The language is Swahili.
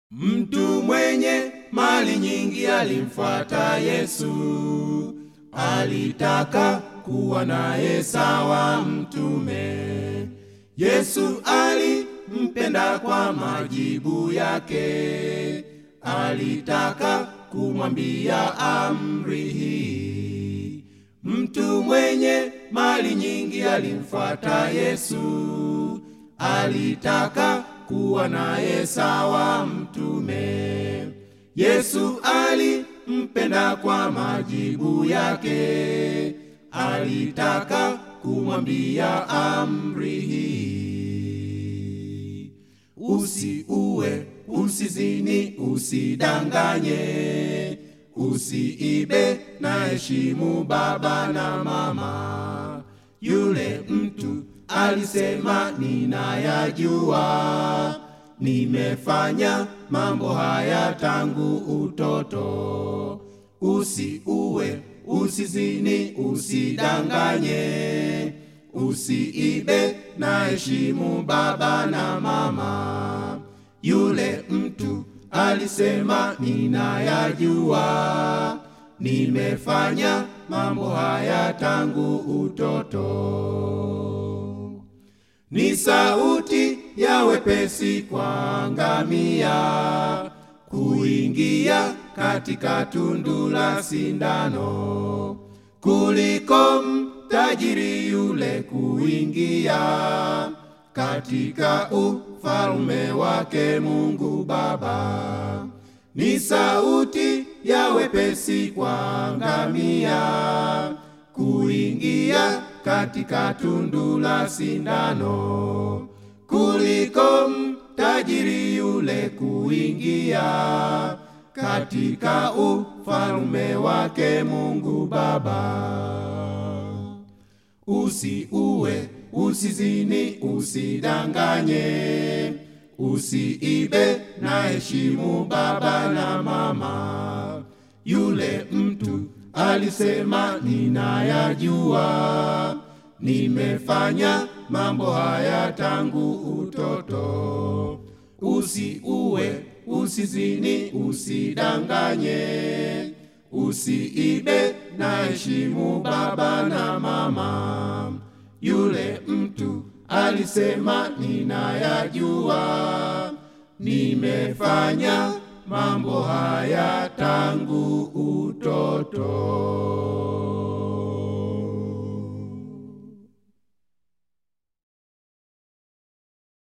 Mtu mwenye mali nyingi alimfuata Yesu, alitaka kuwa naye sawa mtume. Yesu alimpenda kwa majibu yake, alitaka kumwambia amri hii. Mtu mwenye mali nyingi alimfuata Yesu, alitaka kuwa naye sawa mtume. Yesu alimpenda kwa majibu yake, alitaka kumwambia amri hii: usiue, usizini, usidanganye, usiibe, na heshimu baba na mama. Yule mtu alisema, ninayajua, nimefanya mambo haya tangu utoto. Usiue, usizini, usidanganye, usiibe, na heshimu baba na mama. Yule mtu alisema, ninayajua, nimefanya mambo haya tangu utoto. Ni sauti ya wepesi kwa ngamia kuingia katika tundu la sindano, kuliko mtajiri yule kuingia katika ufalme wake Mungu Baba. Ni sauti ya wepesi kwa ngamia kuingia katika tundu la sindano, kuliko mtajiri yule kuingia katika ufalme wake Mungu Baba. Usiue, usizini, usidanganye, usiibe, na heshimu baba na mama. Yule mtu alisema, ninayajua, nimefanya mambo haya tangu utoto. Usiue, usizini, usidanganye, usiibe, na heshimu baba na mama. Yule mtu alisema, ninayajua, nimefanya mambo haya tangu utoto.